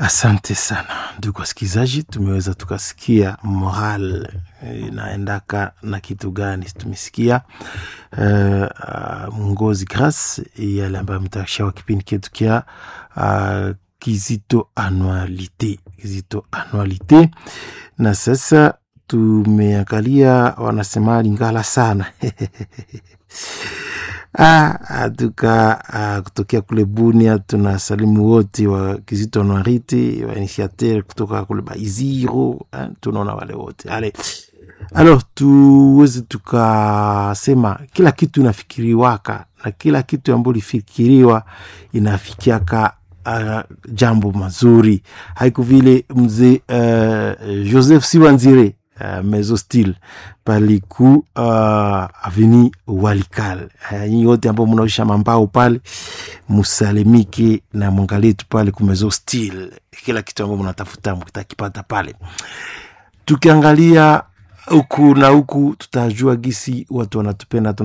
Asante sana ndugu wasikilizaji, tumeweza tukasikia moral inaendaka na kitu gani. Tumesikia uh, uh, mwongozi Grace yale ambayo mtashawa kipindi chetu kia uh, Kizito Anualite, Kizito Anualite, na sasa tumeangalia wanasema Lingala sana Ah, tuka ah, kutokea kule Bunia tunasalimu wote wa Kizito Anuarite wa initiateur kutoka kule Baiziro eh, tunaona wale wote ale alors tuweze tukasema kila kitu inafikiriwaka na kila kitu ambayo lifikiriwa inafikiaka uh, jambo mazuri haiku vile mzee uh, Joseph Siwanzire Uh, mezo stil paliku uh, aveni Walikal. Nyinyi uh, wote ambao mnaisha mambao pale musalimike na mwangalie tu pale kumezo stil, kila kitu ambao mnatafuta mkitakipata pale. Tukiangalia huku na huku, tutajua gisi watu wanatupenda